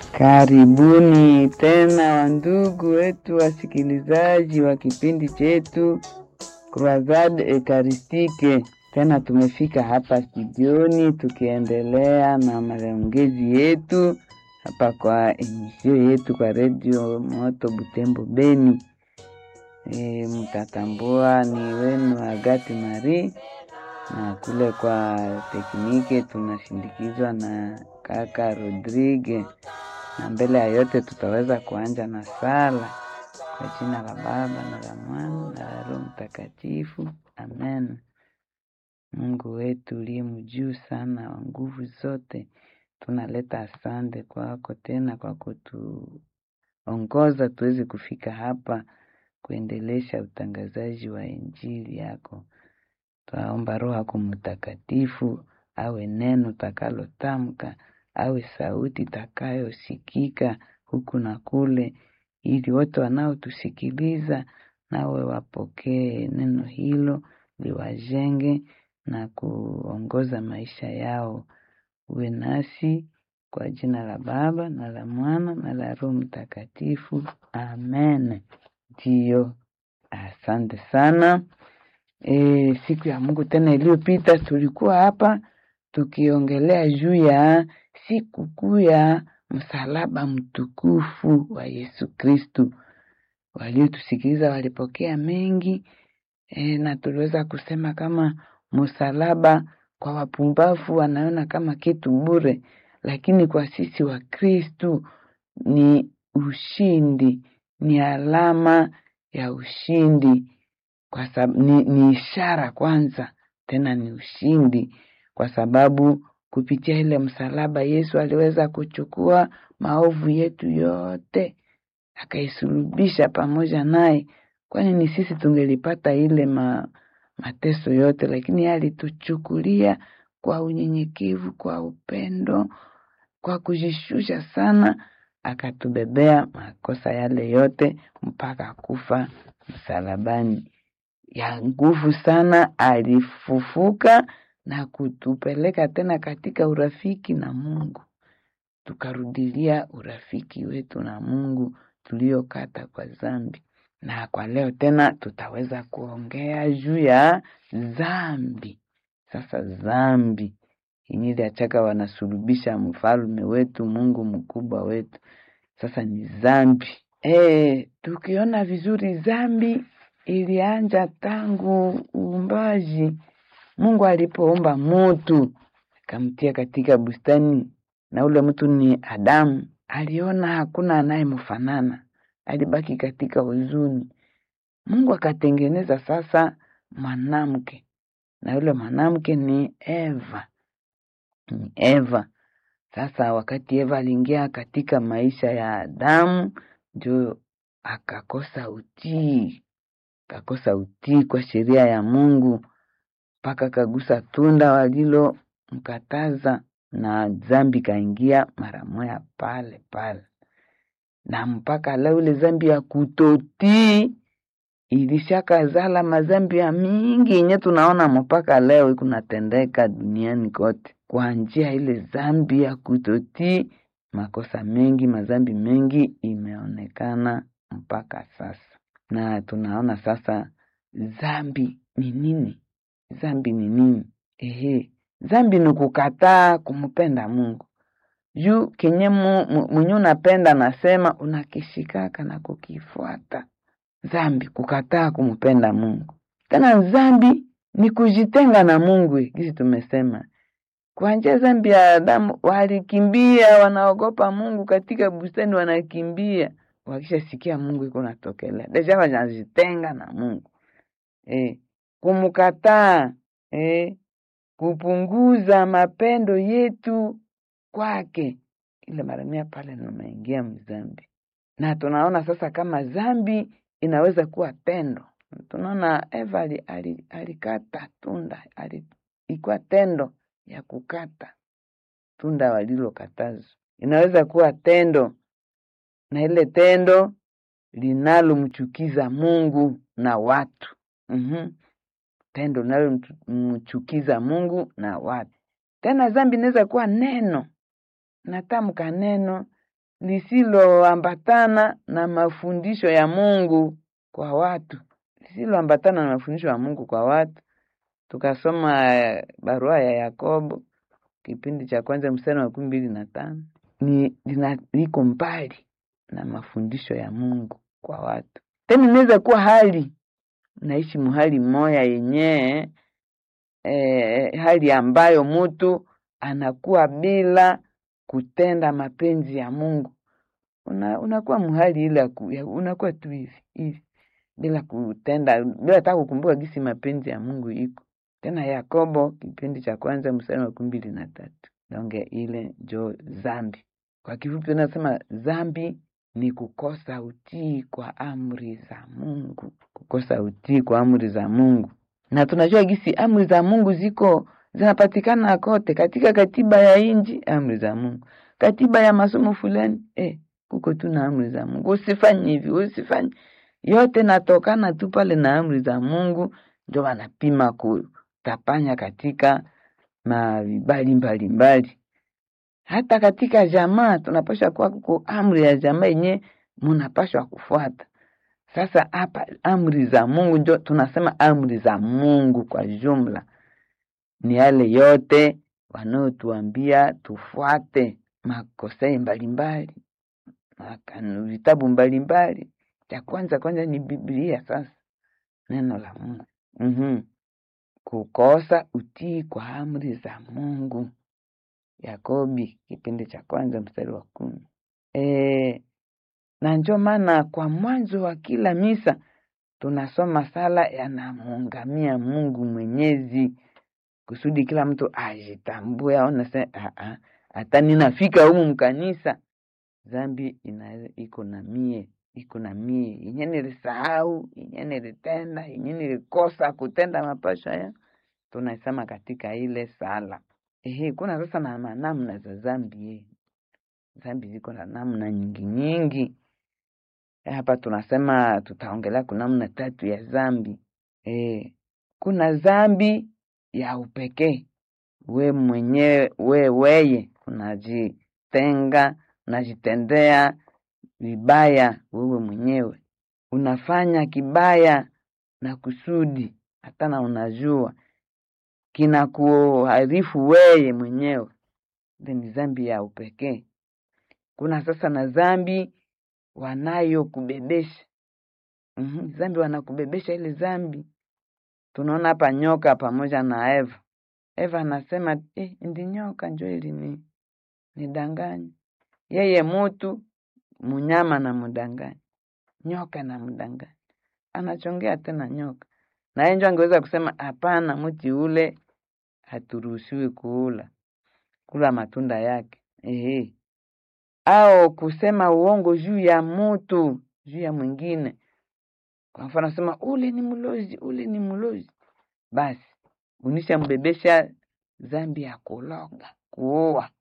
Karibuni tena wandugu wetu wasikilizaji wa kipindi chetu Croisade Eucharistique. Tena tumefika hapa studioni tukiendelea na maongezi yetu hapa kwa emisio yetu kwa redio Moto Butembo Beni. E, mtatambua ni wenu Agati Marie na kule kwa teknike tunashindikizwa na kaka Rodrigue, na mbele ya yote tutaweza kuanja na sala kwa jina la Baba na la Mwana na la Roho Mtakatifu, amen. Mungu wetu uliye mjuu sana wa nguvu zote, tunaleta asante kwako tena kwa kutuongoza tuweze kufika hapa kuendelesha utangazaji wa injili yako. Twaomba Roho yako Mtakatifu awe neno takalotamka, awe sauti takayosikika huku na kule, ili wote wanaotusikiliza nawe wapokee neno hilo, liwajenge na kuongoza maisha yao. Uwe nasi kwa jina la Baba na la Mwana na la Roho Mtakatifu, amen. Ndiyo, asante sana. E, siku ya Mungu tena iliyopita tulikuwa hapa tukiongelea juu ya siku kuu ya msalaba mtukufu wa Yesu Kristu. Waliotusikiliza walipokea mengi e, na tuliweza kusema kama msalaba kwa wapumbavu wanaona kama kitu bure, lakini kwa sisi wa Kristu ni ushindi, ni alama ya ushindi kwa sababu ni, ni ishara kwanza, tena ni ushindi, kwa sababu kupitia ile msalaba Yesu aliweza kuchukua maovu yetu yote akaisulubisha pamoja naye, kwani ni sisi tungelipata ile ma, mateso yote, lakini yeye alituchukulia kwa unyenyekevu, kwa upendo, kwa kujishusha sana, akatubebea makosa yale yote mpaka kufa msalabani ya nguvu sana, alifufuka na kutupeleka tena katika urafiki na Mungu, tukarudilia urafiki wetu na Mungu tuliokata kwa dhambi. Na kwa leo tena tutaweza kuongea juu ya dhambi. Sasa dhambi inyili achaka wanasulubisha mfalme wetu, Mungu mkubwa wetu, sasa ni dhambi. E, tukiona vizuri dhambi ilianja tangu uumbaji. Mungu alipoumba mutu akamtia katika bustani, na ule mtu ni Adamu. Aliona hakuna anayemfanana, alibaki katika huzuni. Mungu akatengeneza sasa mwanamke, na yule mwanamke ni Eva, ni Eva. Sasa wakati Eva aliingia katika maisha ya Adamu, ndio akakosa utii kakosa utii kwa sheria ya Mungu mpaka kagusa tunda walilomkataza, na dhambi kaingia mara moya pale pale, na mpaka leo ile dhambi ya kutotii ilishakazala madhambi ya mingi yenye tunaona mpaka leo kunatendeka duniani kote kwa njia ile dhambi ya kutotii. Makosa mengi, madhambi mengi imeonekana mpaka sasa na tunaona sasa dhambi ni nini? Dhambi ni nini? Ehe, dhambi ni kukataa kumpenda Mungu juu kenye mwenye unapenda nasema unakishikaka na kukifuata. Dhambi kukataa kumpenda Mungu. Tena dhambi ni kujitenga na Mungu, kisi tumesema kwa njia dhambi ya Adamu walikimbia, wanaogopa Mungu katika bustani, wanakimbia wakishasikia Mungu iko natokelea deja wanajitenga na Mungu e, kumkataa e, kupunguza mapendo yetu kwake, ile mara mia pale nimeingia mzambi. Na tunaona sasa kama dhambi inaweza kuwa tendo. Tunaona Eva alikata tunda, ilikuwa tendo ya kukata tunda walilokatazwa, inaweza kuwa tendo na ile tendo linalomchukiza Mungu na watu mm-hmm. Tendo linalomchukiza Mungu na watu. Tena dhambi inaweza kuwa neno, natamka neno lisiloambatana na mafundisho ya Mungu kwa watu, lisiloambatana na mafundisho ya Mungu kwa watu. Tukasoma eh, barua ya Yakobo kipindi cha kwanza mstari wa makumi mbili na tano ni lina- liko mbali na mafundisho ya Mungu kwa watu. Tena inaweza kuwa hali naishi muhali moya yenyewe eh, hali ambayo mtu anakuwa bila kutenda mapenzi ya Mungu. Una, unakuwa muhali ile ya ku- ya- unakuwa tu hivi hivi bila kutenda bila hata kukumbuka gisi mapenzi ya Mungu iko. Tena Yakobo kipindi cha kwanza mstari wa makumi mbili na tatu donge ile njo zambi. Kwa kifupi unasema zambi ni kukosa utii kwa amri za Mungu, kukosa utii kwa amri za Mungu. Na tunajua gisi amri za Mungu ziko zinapatikana kote katika katiba ya inji, amri za Mungu, katiba ya masomo fulani eh, kuko tu na amri za Mungu, usifanye hivi, usifanye yote natokana tu pale na amri za Mungu, ndio wanapima kutapanya katika mavibali mbalimbali. Hata katika jamaa tunapaswa kuwa kuko amri ya jamaa yenye munapaswa kufuata. Sasa hapa amri za Mungu ndio tunasema amri za Mungu kwa jumla ni yale yote wanaotuambia tufuate makosei mbalimbali makanu- vitabu mbalimbali. Cha kwanza kwanza ni Biblia, sasa neno la Mungu. mm Kukosa utii kwa amri za Mungu. Yakobi kipindi cha kwanza mstari wa kumi. E, na ndio maana kwa mwanzo wa kila misa tunasoma sala yanamuungamia Mungu Mwenyezi kusudi kila mtu ajitambue, aone se "Ah, ah, hata ninafika humu mkanisa zambi ina iko na mie iko na mie yenye nilisahau yenye nilitenda yenye nilikosa kutenda mapasho ya tunaisema katika ile sala. Ehe, kuna sasa na na namna za zambi eh. Zambi ziko na namna nyingi nyingi. Eh, Hapa tunasema tutaongelea kuna namna tatu ya zambi. Eh, kuna zambi ya upekee, we mwenyewe we weye unajitenga, unajitendea vibaya wewe mwenyewe, unafanya kibaya na kusudi, hata na unajua kinakuharifu weye mwenyewe. Ile ni zambi ya upekee. Kuna sasa na zambi wanayokubebesha mm zambi wanakubebesha ile zambi. Tunaona hapa nyoka pamoja na Eva. Eva anasema eh, ndi nyoka njo ili ni nidanganya yeye, mutu munyama na mudanganya, nyoka na mdanganya, anachongea tena nyoka, na yeye njo angeweza kusema hapana, mti ule haturuhusiwi kuula, kula matunda yake ehe, au kusema uongo juu ya mutu, juu ya mwingine. Kwa mfano nasema ule ni mlozi, ule ni mlozi, basi unishambebesha zambi ya kuloga, kuua.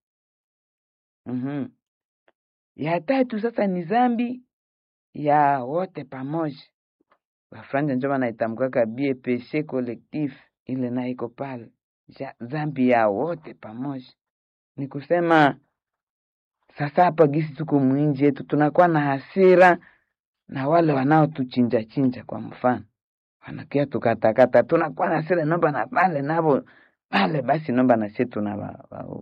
Mhm. Ya tatu sasa ni zambi ya wote pamoja. Wafranja njo wanaitamkaka bie peshe collectif, ile na iko pale Ja- zambi ya wote pamoja. Ni kusema sasa hapa gisi tuko mwinji yetu tunakuwa na hasira na wale wanaotuchinja chinja, kwa mfano wanakia tukatakata, tunakuwa na hasira, nomba na pale navo pale, basi nomba na sie tunawaua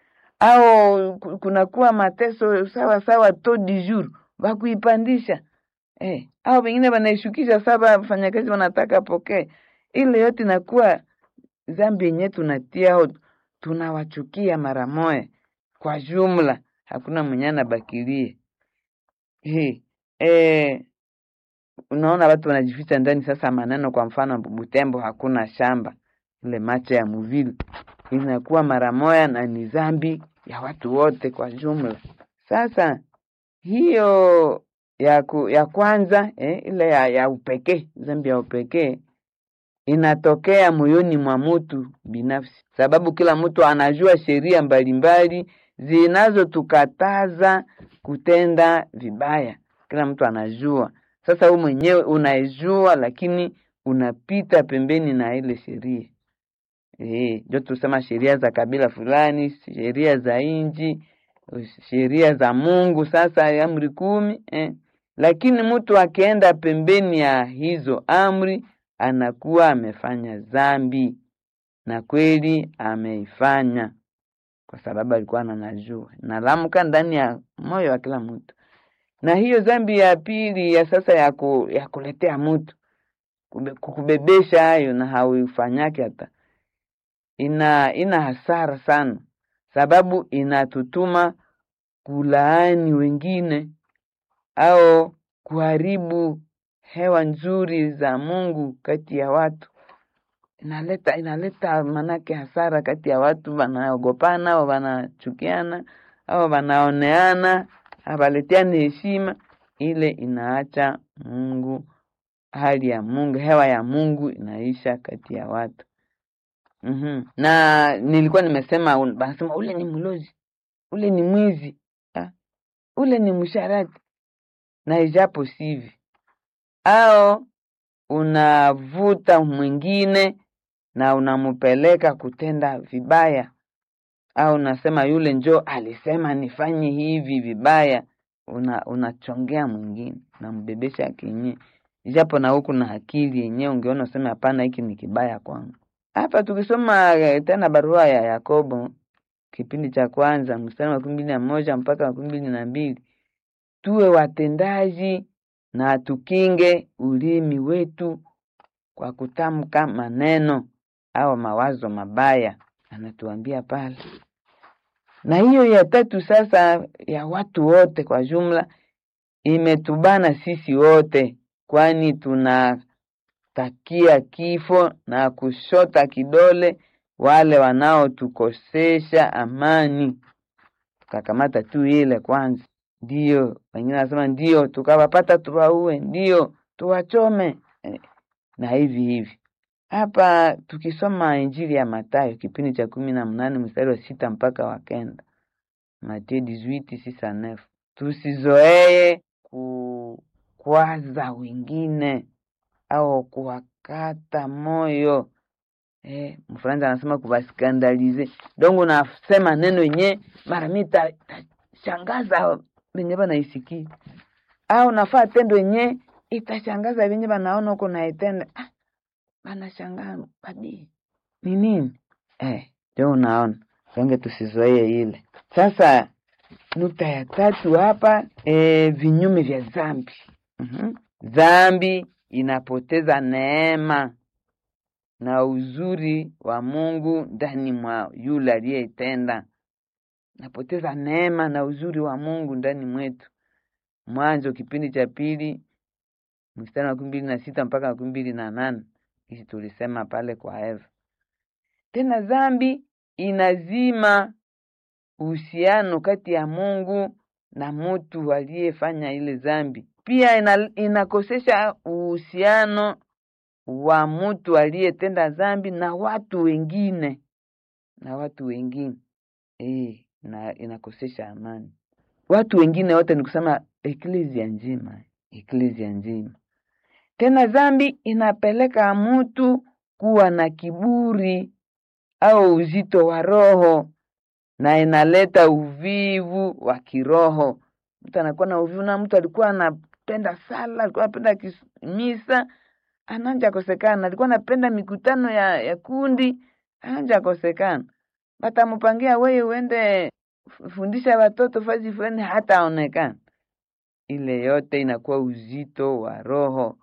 au ku- kunakuwa mateso sawa sawa to du jour wakuipandisha eh, au wengine wanaishukisha saba wafanyakazi wanataka pokee. Ile yote inakuwa zambi yenyewe tunatia au tunawachukia mara moja kwa jumla, hakuna mwenye anabakilie. Eh, eh, unaona watu wanajificha ndani sasa maneno, kwa mfano Butembo hakuna shamba, ile macho ya muvili inakuwa mara moja na ni zambi ya watu wote kwa jumla. Sasa hiyo ya, ku, ya kwanza eh, ile ya, ya upekee, zambi ya upekee inatokea moyoni mwa mtu binafsi, sababu kila mtu anajua sheria mbalimbali zinazotukataza kutenda vibaya. Kila mtu anajua. Sasa wewe mwenyewe unaijua, lakini unapita pembeni na ile sheria. Eh, ndio tusema sheria za kabila fulani, sheria za inji sheria za Mungu, sasa amri kumi eh. Lakini mtu akienda pembeni ya hizo amri anakuwa amefanya dhambi, na kweli ameifanya kwa sababu alikuwa ananajua, nalamka ndani ya moyo wa kila mtu. Na hiyo dhambi ya pili ya sasa ya, ku, ya kuletea mtu kukubebesha hayo na hauifanyake hata ina ina hasara sana, sababu inatutuma kulaani wengine au kuharibu hewa nzuri za Mungu kati ya watu. Inaleta inaleta manake hasara kati ya watu, wanaogopana au wanachukiana au wanaoneana, hawaletiani heshima. Ile inaacha Mungu, hali ya Mungu, hewa ya Mungu inaisha kati ya watu. Mm-hmm. Na nilikuwa nimesema, wanasema ule ni mlozi, ule ni mwizi, ha? ule ni msharati, na ijapo sivi, au unavuta mwingine na unamupeleka kutenda vibaya, au unasema yule njo alisema nifanye hivi vibaya, una unachongea mwingine, unambebesha kinye, ijapo na huku na akili yenyewe ungeona useme hapana, hiki ni kibaya kwangu. Hapa tukisoma tena barua ya Yakobo kipindi cha kwanza mstari wa makumi mbili na moja mpaka makumi mbili na mbili tuwe watendaji na tukinge ulimi wetu kwa kutamka maneno au mawazo mabaya, anatuambia pale. Na hiyo ya tatu sasa, ya watu wote kwa jumla, imetubana sisi wote, kwani tuna takia kifo na kushota kidole wale wanaotukosesha amani. Tukakamata tu ile kwanza, ndio wengine wanasema ndio, tukawapata tuwaue, ndio tuwachome, eh, na hivi hivi. Hapa tukisoma Injili ya Mathayo kipindi cha kumi na mnane mstari wa sita mpaka wa kenda Mathayo 18:6-9 tusizoee kukwaza wengine au kuwakata moyo eh, Mfaransa anasema kuwaskandalize. Dongo nasema neno yenye mara mi itashangaza venye banaisikia, au nafaa tendo yenye itashangaza venye banaona huko naitenda. Ah, banashangaa badi ni nini eh, ndio unaona songe, tusizoee ile. Sasa nukta ya tatu hapa eh, vinyume vya dhambi. mm-hmm. Dhambi inapoteza neema na uzuri wa Mungu ndani mwa yule aliyeitenda. Napoteza neema na uzuri wa Mungu ndani mwetu. Mwanzo kipindi cha pili mstari wa makumi mbili na sita mpaka makumi mbili na nane hisi tulisema pale kwa Eva. Tena dhambi inazima uhusiano kati ya Mungu na mtu aliyefanya ile dhambi. Pia ina, inakosesha uhusiano wa mtu aliyetenda dhambi na watu wengine na watu wengine e, na inakosesha amani. Watu wengine wote ni kusema eklezia nzima, eklezia nzima. Tena dhambi inapeleka mtu kuwa na kiburi au uzito wa roho na inaleta uvivu wa kiroho. Mtu anakuwa na uvivu, na mtu alikuwa anapenda sala, alikuwa anapenda misa ananja kosekana, alikuwa anapenda mikutano ya, ya kundi ananja kosekana, batamupangia weye uende fundisha watoto fazi fulani, hata aonekana. Ile yote inakuwa uzito wa roho,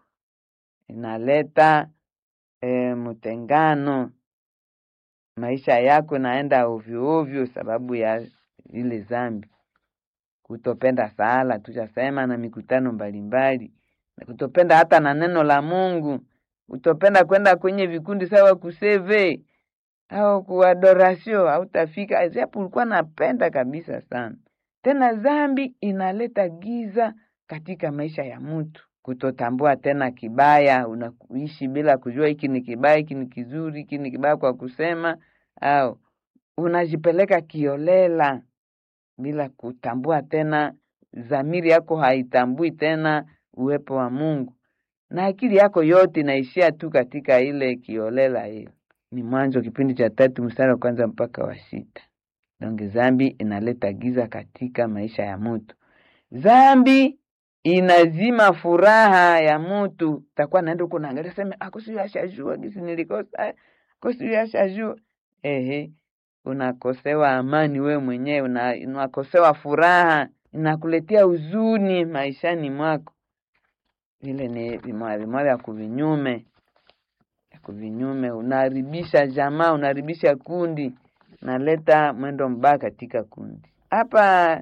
inaleta e, mtengano. Maisha yako naenda ovyo ovyo sababu ya ile zambi, kutopenda sala tushasema, na mikutano mbalimbali kutopenda hata na neno la Mungu, kutopenda kwenda kwenye vikundi sawa kuseve au kuadorasio, hautafika japo ulikuwa napenda kabisa sana. Tena dhambi inaleta giza katika maisha ya mtu, kutotambua tena kibaya, unaishi bila kujua hiki ni kibaya, hiki ni kizuri, hiki ni kibaya kwa kusema, au unajipeleka kiolela bila kutambua tena, dhamiri yako haitambui tena uwepo wa Mungu na akili yako yote inaishia tu katika ile kiolela hiyo. Ni Mwanzo kipindi cha tatu mstari wa kwanza mpaka wa sita. donge zambi inaleta giza katika maisha ya mtu zambi inazima furaha ya mtu takuwa naenda huko naangalia sema akosi ashajua gisi nilikosa akosi ashajua ehe unakosewa amani we mwenyewe una, unakosewa furaha inakuletea huzuni maishani mwako vile ni vimoya vimoya vya kuvinyume ya kuvinyume unaharibisha jamaa unaharibisha kundi unaleta mwendo mbaya katika kundi hapa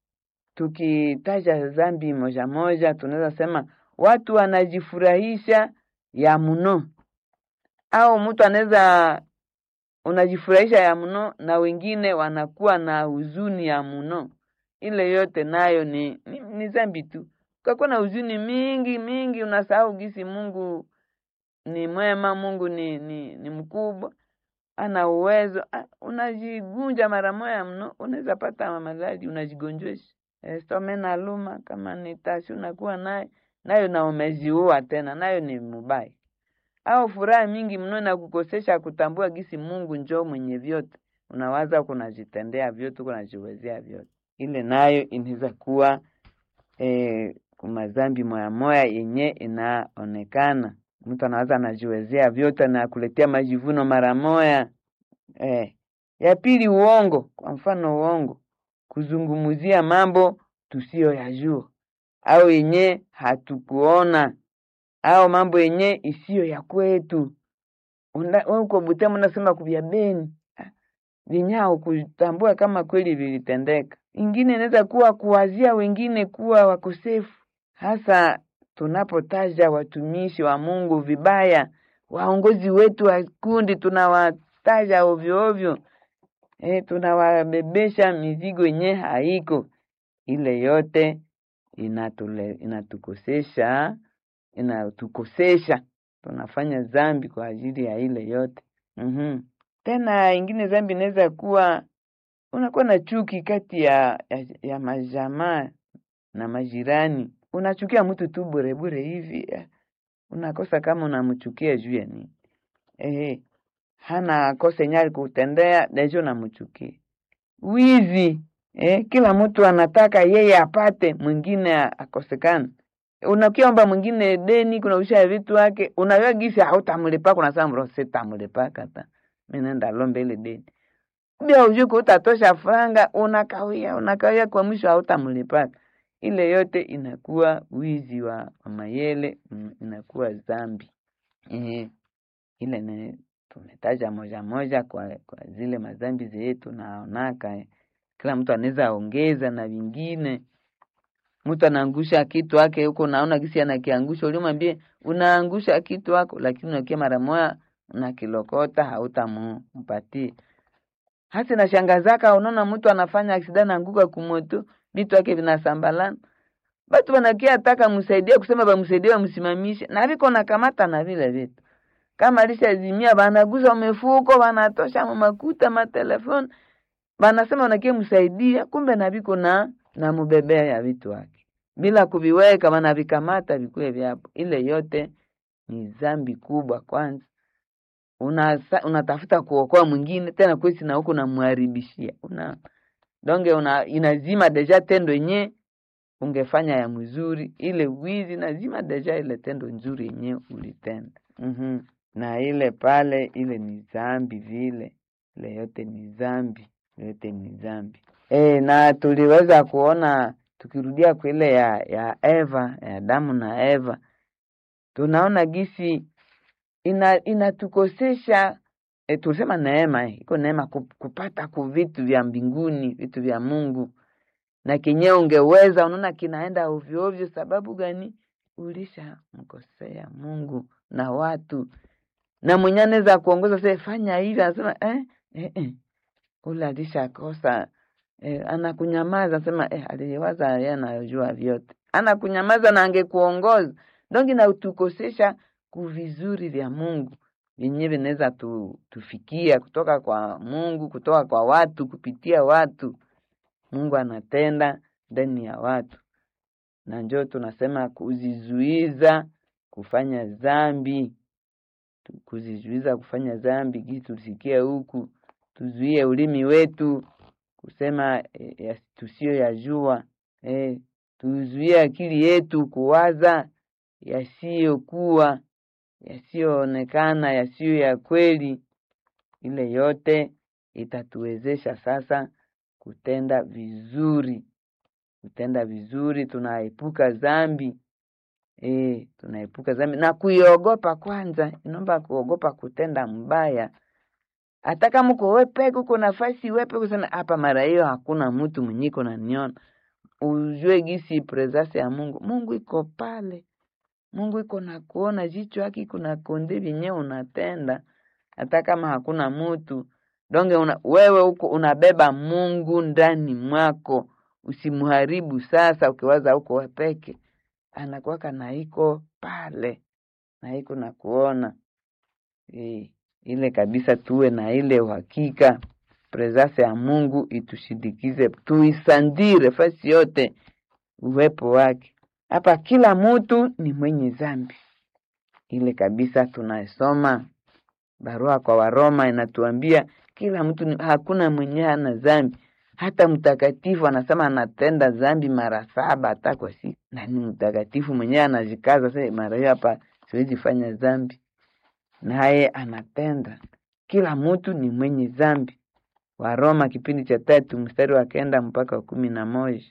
tukitaja dhambi moja moja tunaweza sema watu wanajifurahisha ya mno au mtu anaweza unajifurahisha ya mno na wengine wanakuwa na huzuni ya mno ile yote nayo ni, ni, ni dhambi tu ukakuwa na huzuni mingi mingi unasahau gisi mungu ni mwema mungu ni, ni, ni mkubwa ana uwezo ah, unajigunja mara moya mno unaweza pata maradhi unajigonjesha e, some na luma kama ni tashi unakuwa naye nayo na umeziua tena nayo ni mubaya au furaha mingi mno na kukosesha kutambua gisi mungu njoo mwenye vyote unawaza kunajitendea vyote kunajiwezea vyote ile nayo inaweza kuwa e, kumazambi moya moya yenye inaonekana mtu anaweza anajiwezea vyote na kuletea majivuno mara moya eh. ya pili uongo kwa mfano uongo kuzungumzia mambo tusiyoyajua au yenye hatukuona au mambo yenye isiyo ya kwetu uko Butembo unasema kuvya Beni vinyao kutambua kama kweli vilitendeka. Ingine inaweza kuwa kuwazia wengine kuwa wakosefu, hasa tunapotaja watumishi wa Mungu vibaya, waongozi wetu wa kundi tunawataja ovyo ovyo, e, tunawabebesha mizigo yenye haiko. Ile yote inatule, inatukosesha inatukosesha, tunafanya dhambi kwa ajili ya ile yote mm-hmm. Tena ingine dhambi inaweza kuwa unakuwa na chuki kati ya, ya, ya majamaa na majirani unachukia mtu tu bure bure hivi unakosa kama unamchukia juu ya nini ehe hana kosa nyali kutendea dejo unamchukia wizi eh, kila mtu anataka yeye apate mwingine akosekana unakiomba mwingine deni kunausha vitu wake unajua gisi hautamlipaka unasema mro sitamlipaka ta mimi nenda lombe ile deni bila ujuku utatosha franga unakawia unakawia kwa mwisho hautamlipaka ile yote inakuwa wizi wa, wa mayele inakuwa dhambi e, ile ne, tumetaja moja moja kwa, kwa zile madhambi zetu naonaka eh. kila mtu anaweza ongeza na vingine mtu anaangusha kitu wake huko naona gisi anakiangusha ulimwambie unaangusha kitu wako lakini unakia mara moja unakilokota hautampatie hasi na shangazaka unaona mtu anafanya aksida naanguka kumoto vitu wake vinasambalana batu wanakia taka msaidie kusema bamsaidie bamsimamishe na viko nakamata na vile vitu kama alishazimia banaguza umefuko banatosha makuta matelefoni banasema wanakie msaidia kumbe na viko na na mubebea ya vitu wake bila kuviweka wanavikamata vikuwe vyapo ile yote ni dhambi kubwa kwanza unatafuta una kuokoa mwingine tena kwesi na huko namwharibishia una donge una inazima deja tendo yenye ungefanya ya mzuri ile wizi nazima deja ile tendo nzuri yenye ulitenda mm-hmm. na ile pale ile ni dhambi vile ile yote ni dhambi yote ni dhambi e, na tuliweza kuona tukirudia kwa ile ya ya Eva ya Adamu na Eva tunaona gisi ina inatukosesha e, tulisema neema eh, iko neema kupata ku vitu vya mbinguni vitu vya Mungu na kenyewe ungeweza unaona kinaenda ovyo ovyo sababu gani ulishamkosea Mungu na watu na mwenye anaweza kuongoza sasa fanya hivi anasema eh, eh, eh. ule alishakosa eh, anakunyamaza anasema eh, aliwaza yeye anayojua vyote anakunyamaza na angekuongoza dongi na utukosesha kuvizuri vya Mungu vyenyewe vinaweza tu, tufikia kutoka kwa Mungu kutoka kwa watu kupitia watu Mungu anatenda ndani ya watu na njoo tunasema kuzizuiza kufanya dhambi kuzizuiza kufanya dhambi gisi tusikie huku tuzuie ulimi wetu kusema e, tusiyoyajua e, tuzuie akili yetu kuwaza yasiyokuwa yasiyoonekana yasiyo ya kweli. Ile yote itatuwezesha sasa kutenda vizuri, kutenda vizuri, tunaepuka dhambi e, tunaepuka dhambi na kuiogopa kwanza. Inaomba kuogopa kutenda mbaya, hata kama uko wepeke, uko nafasi wepe kusema hapa, mara hiyo hakuna mtu mwenye iko naniona, ujue gisi presence ya Mungu. Mungu iko pale, Mungu iko na kuona, jicho yake iko na konde vyenye unatenda, hata kama hakuna mtu donge una, wewe uko unabeba Mungu ndani mwako, usimuharibu sasa ukiwaza uko wepeke anakuwaka na iko pale na iko na kuona e, ile kabisa, tuwe na ile uhakika presence ya Mungu itushindikize, tuisandire fasi yote uwepo wake. Hapa kila mtu ni mwenye zambi, ile kabisa tunasoma barua kwa Waroma inatuambia kila mtu ni, hakuna mwenye hana zambi hata mtakatifu anasema anatenda dhambi mara saba hata kwa siku, na ni mtakatifu mwenyewe anajikaza sasa, mara hiyo hapa siwezi fanya dhambi, naye anatenda. Kila mtu ni mwenye dhambi. Waroma kipindi cha tatu mstari wa kenda mpaka wa kumi na moja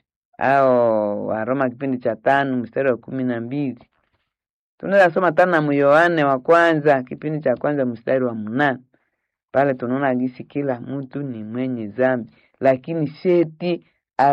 au Waroma kipindi cha tano mstari wa kumi na mbili tunaweza soma tena mu Yohane wa kwanza kipindi cha kwanza mstari wa mnane pale tunaona gisi kila mtu ni mwenye dhambi lakini sheti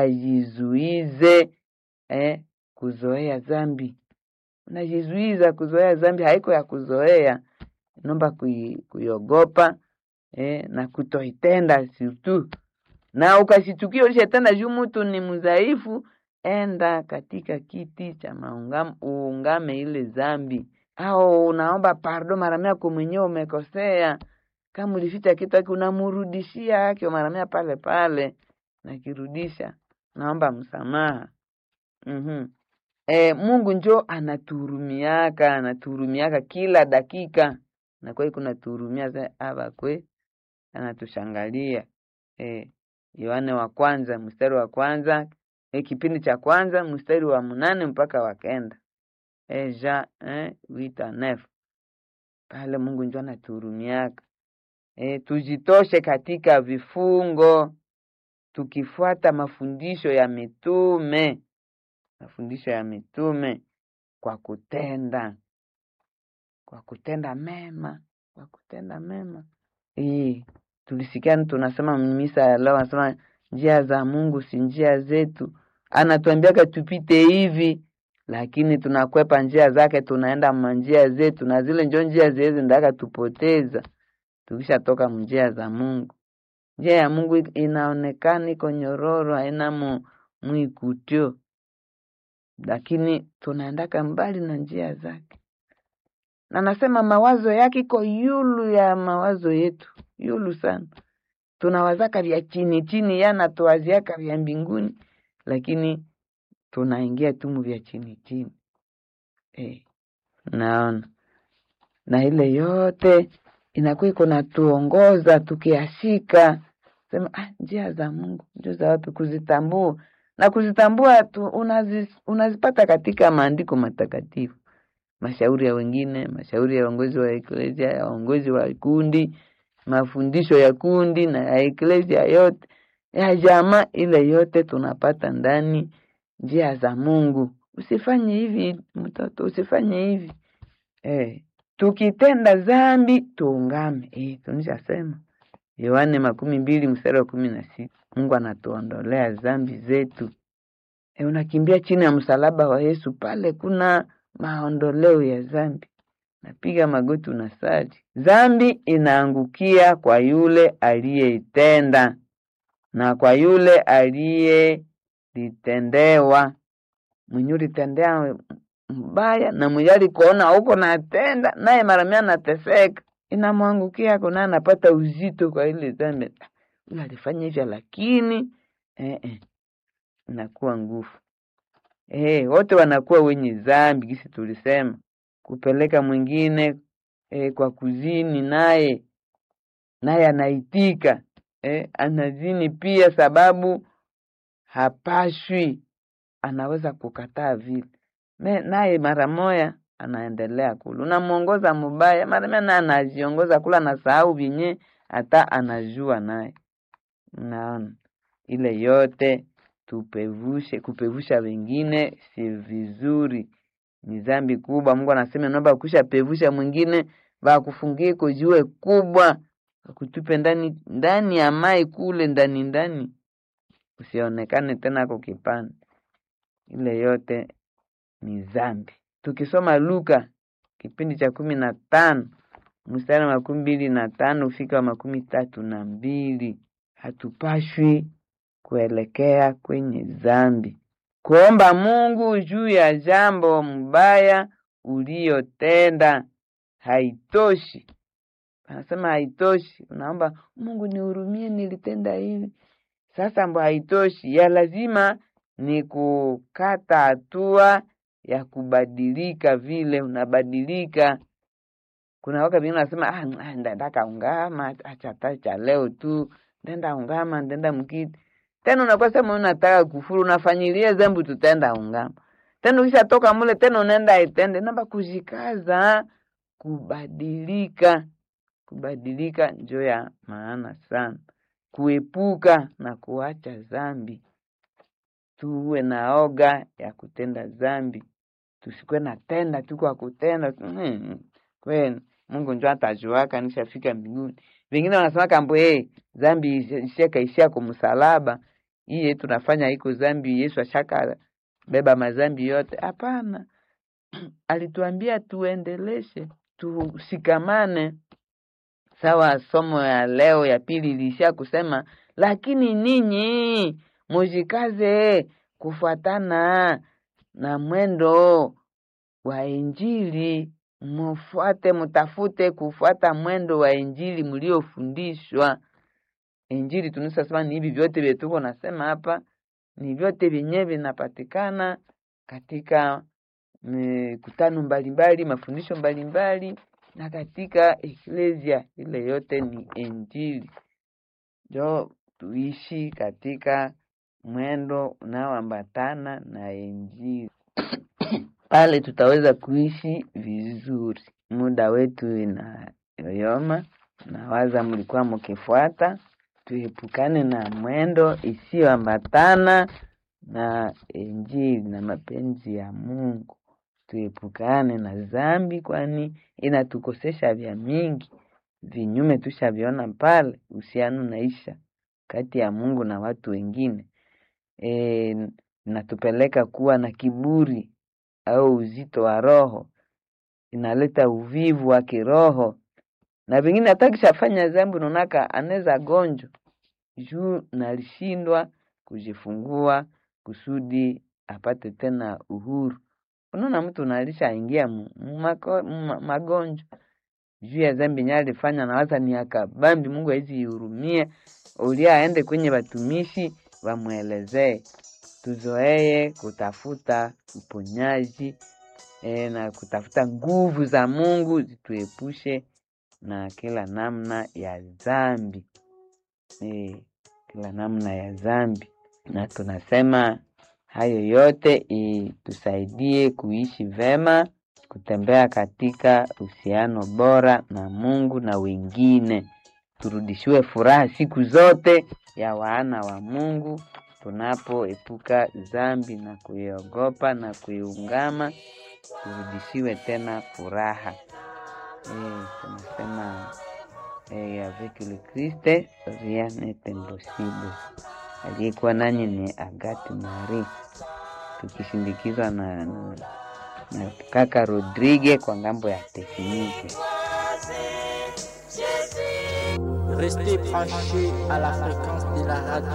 ajizuize eh, kuzoea dhambi. Unajizuiza kuzoea dhambi, haiko ya kuzoea, naomba kui, kuiogopa eh, na kutoitenda surtu, na ukashitukia ulishatenda juu mtu ni mdhaifu, enda katika kiti cha maungamo uungame ile dhambi, au unaomba pardo mara mia kwa mwenyewe umekosea. Kama ulificha kitu yake unamrudishia yake mara mia pale pale nakirudisha naomba msamaha. mm-hmm. E, Mungu njo anatuhurumiaka anatuhurumiaka kila dakika, na kwa hiyo kunatuhurumia ava kwe anatushangalia. E, Yohane wa kwanza mstari wa kwanza e, kipindi cha kwanza mstari wa mnane mpaka wa kenda e, ja e, wita nef pale Mungu njo anatuhurumiaka. E, tujitoshe katika vifungo tukifuata mafundisho ya mitume, mafundisho ya mitume kwa kutenda, kwa kutenda mema, kwa kutenda mema. Hii tulisikia tunasema misa ya leo, anasema njia za Mungu si njia zetu. Anatuambiaka tupite hivi, lakini tunakwepa njia zake, tunaenda manjia zetu, na zile njo njia ziwezi ndaka tupoteza tukishatoka njia za Mungu. Njia ya Mungu inaonekana iko nyororo, haina mu mwikutio, lakini tunaendaka mbali na njia zake, na nasema mawazo yake iko yulu ya mawazo yetu, yulu sana. Tunawazaka vya chini chini, yanatuwaziaka vya mbinguni, lakini tunaingia tumu vya chini chini. Eh, naona na ile yote inakuwa iko natuongoza tukiashika sema ah, njia za Mungu ndio za watu kuzitambua na kuzitambua tu, unazi, unazipata katika maandiko matakatifu, mashauri ya wengine, mashauri ya uongozi wa eklesia, ya uongozi wa kundi, mafundisho ya kundi na ya eklesia yote ya jamaa, ile yote tunapata ndani njia za Mungu. Usifanye hivi mtoto, usifanye hivi eh. Tukitenda dhambi tuungame. Eh, tunishasema Yohane makumi mbili mstari wa kumi na sita Mungu anatuondolea dhambi zetu. E, unakimbia chini ya msalaba wa Yesu, pale kuna maondoleo ya dhambi. Napiga magoti, unasali. Dhambi inaangukia kwa yule aliyeitenda na kwa yule aliyelitendewa. Mwenye ulitendea mbaya na mwenye alikuona huko natenda naye mara mia nateseka, inamwangukia kuna anapata uzito kwa ile dhambi. Huyu alifanya hivyo, lakini eh, eh, inakuwa nguvu eh, wote wanakuwa wenye dhambi, kisi tulisema kupeleka mwingine eh, kwa kuzini, naye naye anaitika eh, anazini pia sababu hapashwi, anaweza kukataa vile Me- naye mara moya anaendelea kula, unamwongoza mubaya, mara moya naye anajiongoza kula, anasahau vinye hata anajua naye. Naona ile yote tupevushe, kupevusha wengine si vizuri, ni dhambi kubwa. Mungu anasema naomba kusha pevusha mwingine bakufungie kujiwe kubwa, akutupe ndani ndani ya mai kule ndani ndani, usionekane tena kwa kipande. Ile yote ni dhambi. Tukisoma Luka kipindi cha kumi na tano mstari wa makumi mbili na tano ufika wa makumi tatu na mbili hatupashwi kuelekea kwenye dhambi, kuomba Mungu juu ya jambo mbaya uliyotenda haitoshi. Anasema haitoshi, unaomba Mungu nihurumie, nilitenda hivi. Sasa mbo haitoshi, ya lazima ni kukata hatua ya kubadilika, vile unabadilika. Kuna waka vingine nasema ah, ah, ndaka ungama acha tacha leo tu, ndenda ungama, ndenda mkiti tena unakuwa sema unataka kufuru, unafanyilia zambi, tutaenda ungama tena, ukishatoka mule tena unaenda itende namba, kujikaza kubadilika. Kubadilika njo ya maana sana, kuepuka na kuacha zambi. Tuwe na oga ya kutenda zambi, tusikuwe na tenda tu kwa kutenda tu. Hmm, kweli Mungu njo atajuaka nishafika mbinguni. Wengine wanasema kambo hey, zambi ishakaishia kumsalaba iye tunafanya iko zambi, Yesu ashaka beba mazambi yote. Hapana, alituambia tuendeleshe, tusikamane. Sawa, somo ya leo ya pili ilishia kusema, lakini ninyi mujikaze kufuatana na mwendo wa Injili, mufuate, mutafute kufuata mwendo wa Injili mliofundishwa. Injili tunasema ni hivi vyote vyetu tuko nasema hapa, ni vyote vyenye vinapatikana katika mikutano mbalimbali, mafundisho mbalimbali na katika eklesia. Ile yote ni Injili, njo tuishi katika mwendo unaoambatana na Injili pale tutaweza kuishi vizuri. Muda wetu inayoyoma, nawaza mlikuwa mkifuata tuepukane na mwendo isiyoambatana na Injili na mapenzi ya Mungu. Tuepukane na dhambi, kwani inatukosesha vya mingi. Vinyume tushaviona pale, uhusiano naisha kati ya Mungu na watu wengine. E, natupeleka kuwa na kiburi au uzito wa roho, inaleta uvivu wa kiroho na vingine hata kishafanya dhambi unaonaka anaweza gonjwa juu nalishindwa kujifungua kusudi apate tena uhuru. Unaona mtu nalishaingia magonjwa juu ya dhambi nye alifanya, nawaza ni akabambi. Mungu hawezi ihurumia, ulia aende kwenye watumishi wamwelezee. Tuzoee kutafuta uponyaji e, na kutafuta nguvu za Mungu zituepushe na kila namna ya dhambi e, kila namna ya dhambi, na tunasema hayo yote itusaidie kuishi vema, kutembea katika uhusiano bora na Mungu na wengine, turudishiwe furaha siku zote ya wana wa Mungu tunapoepuka dhambi na kuiogopa na kuiungama, turudishiwe tena furaha. Eh, tunasema eh, avec le Christ rien n'est impossible. Aliyekuwa nanyi ni Agathe Marie, tukishindikizwa na, na, na kaka Rodrigue kwa ngambo ya tekniki. Restez branchés à la fréquence de la radio.